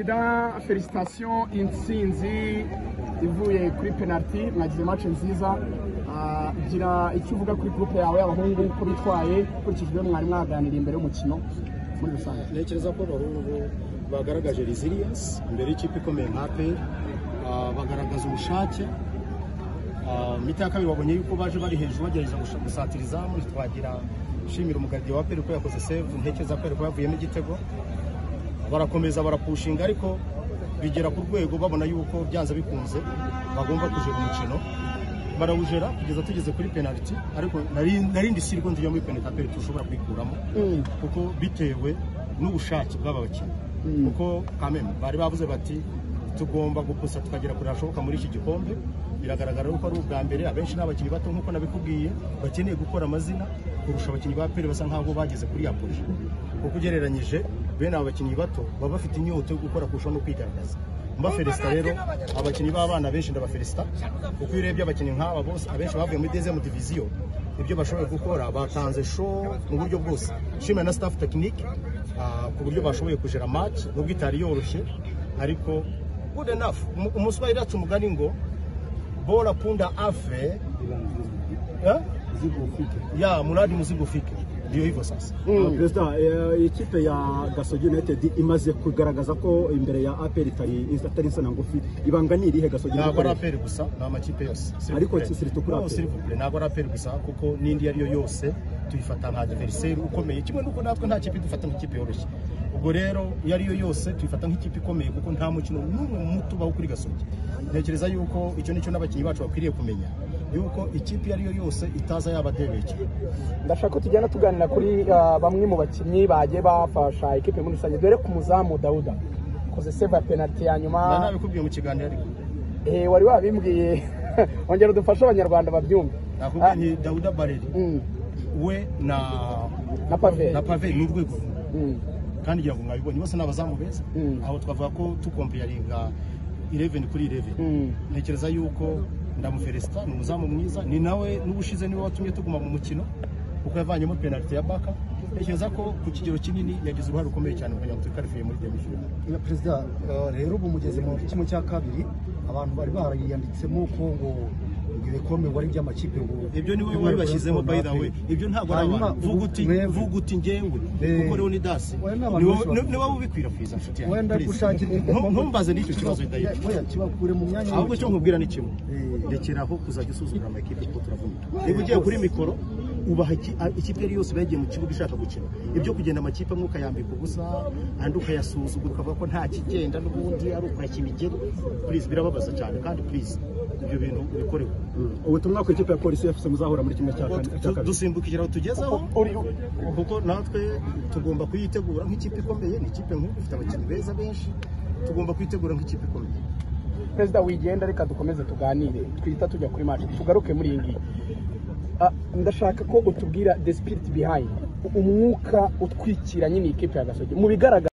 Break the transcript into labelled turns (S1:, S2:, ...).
S1: perezida felicitations intsinzi ivuye kuri penaliti mwagize match nziza Ah, gira icyo uvuga kuri groupe yawe y'abahungu uko bitwaye ukurikije ibyo mwari mwaganiriye imbere y'umukino muri rusange
S2: ntekereza ko abahungu bagaragaje resilience imbere y'ikipe ikomeye nka APR ah, bagaragaza ubushake Ah, mu miti ya kabiri babonye yuko baje bari hejuru bagerageza gush- gusatira izamu twagira shimira umugardiye wa APR ko yakoze save ntekereza ko yari kuba yavuyemo igitego barakomeza barapushinga ariko bigera ku rwego babona yuko byanze bikunze bagomba kujera umukino barawujera kugeza tugeze kuri penaliti ariko nari- narindi sirwo nziyo muri penaliti APR tushobora kuyikuramo
S1: Mm.
S2: kuko bitewe n'ubushake bw'aba bakinnyi
S1: Mm.
S2: kuko kameme bari bavuze bati tugomba gukusa tukagera kure hashoboka muri iki gikombe biragaragara yuko ari ubwa mbere abenshi ni abakinnyi bato nk'uko nabikubwiye bakeneye gukora amazina kurusha abakinnyi ba pere basa nkaho bageze kuri ya poje kuko ugereranyije bene aba bakinnyi bato baba bafite inyota yo gukora kurusha no kwigaragaza mbafelisita rero abakinnyi b'abana benshi ndabafelisita kuko iyo urebye abakinnyi nk'aba bose abenshi bavuye muri dezemu diviziyo ibyo bashoboye gukora batanze show mu buryo bwose nshimira na staff tekinike ku buryo bashoboye kujera match nubwo itari yoroshye ariko good enough Umu- umuswahili yacu umugani ngo bora punda ave eh? ya muradi muzigo ufike ndiyo hivyo sasa
S1: Mm.
S3: perezida eh, ikipe ya gasogi united imaze kugaragaza ko imbere ya aperi itari itari insina ngufi ibanga ni irihe gasogi
S2: ntabwo ari
S3: United?
S2: aperi gusa ni amakipe yose
S3: Ariko si turi kuri
S2: No,
S3: APR.
S2: s'il vous plaît, ntabwo ari aperi gusa kuko n'indi iyo ari yo yose tuyifata nka diveriseri ukomeye kimwe n'uko natwe nta kipe dufata nk'ikipe yoroshye ubwo rero iyo ari yo yose tuyifata nk'ikipe ikomeye kuko nta mukino n'umwe muto ubaho kuri gasogi ntekereza yuko icyo nicyo n'abakinnyi bacu bakwiriye kumenya yuko ikipe iyo ari yo yose itaza yabadebekeye
S1: ndashaka ko tugenda tuganira kuri ah, bamwe mu bakinnyi bagiye bafasha ikipe muri rusange dore ku muzamu dawuda koze save ya penaliti ya nyuma
S2: nta nabikubwiye mu kiganiro ariko
S1: Eh, wari wabimbwiye ongera udufashe abanyarwanda babyumve
S2: nakubwiye ni dawuda bareri
S1: Mm.
S2: we na
S1: na pave
S2: na pave ni urwego rumwe
S1: Mm.
S2: kandi ngira ngo mwabibonye bose ni abazamu beza
S1: Mm.
S2: aho twavuga ko tukompeyaringa 11 kuri 11
S1: Mm.
S2: ntekereza yuko ndamuferesita ni umuzamu mwiza ni nawe n'ubushize niwe watumye tuguma mu mukino kuko yavanyemo penaliti ya baka ntekereza ko ku kigero kinini yagize uruhare rukomeye cyane kugira ngo turikarifiye muri demifinali
S4: na perezida eh, rero ubu mugeze mu kimwe cya kabiri abantu bari bariyanditsemo ko ngo ibikombe ngo ari iby'amakipe ngo
S2: ibyo niwe wabibashyizemo by the way ibyo ntabwo ari
S4: Hanyuma
S2: abantu vuga uti
S4: mwebwe-
S2: vuga uti ngewe
S4: Eh,
S2: kuko rero ni dasi
S4: wenda abantu
S2: Niwe-
S4: bashobora-
S2: ni wowe ubikwirakwiza nshuti yanjye
S4: Wenda
S2: please.
S4: gushakira
S2: Ntu- ntumbaze n'icyo kibazo dayi
S4: Oya, kibakure mu myanya
S2: ahubwo icyo nkubwira ni kimwe
S4: Eh.
S2: rekera aho kuzajya usuzugura amakipe kuko turavunika niba ugiye kuri mikoro ubaha iki- a- ikipe yari yose bagiye mu kibuga ishaka gukina ibyo kugenda amakipe amwe ukayambika ubusa andi ukayasuzugura ukavuga ko nta kigenda n'ubundi ari ukwakira igero purize birababaza cyane kandi purize ibyo bintu bikorewe
S3: Mm. ubutumwa ku ikipe ya polisi efuse muzahura muri kimwe cya
S2: Kuko
S3: kane- cya
S2: du-
S3: kabiri
S2: dusimbukira aho tugezeho kuko natwe tugomba kuyitegura nk'ikipe ikomeye ni ikipe nkuru ifite abakinnyi beza benshi tugomba kuyitegura nk'ikipe ikomeye
S1: perezida wigenda reka dukomeze tuganire twita tujya kuri match tugaruke muri iyi ngiyi Ah, ndashaka ko utubwira the spirit behind umwuka utwikira nyine iyi kipe ya gasogi mu bigaragara